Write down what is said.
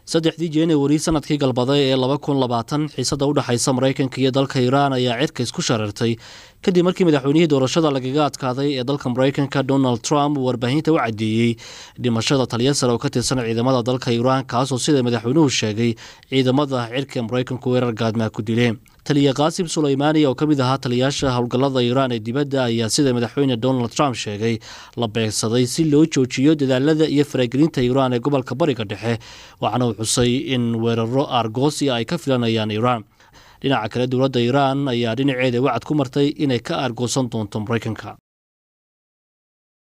saddexdii januari sanadkii galbaday ee laba kun labaatan xiisada u dhexaysa maraykanka iyo dalka iiraan ayaa cirka isku shareertay kadib markii madaxweynihii doorashada lagaga adkaaday ee dalka maraykanka donald trump uu warbaahinta u caddeeyey dhimashada taliya sare oo ka tirsan ciidamada dalka iiraan kaasoo sida madaxweynuhu sheegay ciidamada cirka ee maraykanku weerar gaadmaa ku dileen taliya qaasim sulaymaani oo ka mid ahaa taliyaasha howlgallada iiraan ee dibadda ayaa sida madaxweyne donald trump sheegay la beegsaday si loo joojiyo dadaalada iyo faragelinta iiraan ee gobolka bariga dhexe waxaana uu xusay in weeraro aargoosi ay ka filanayaan iiraan dhinaca kale dowladda iiraan ayaa dhinaceeda wacad ku martay inay ka aargoosan doonto maraykanka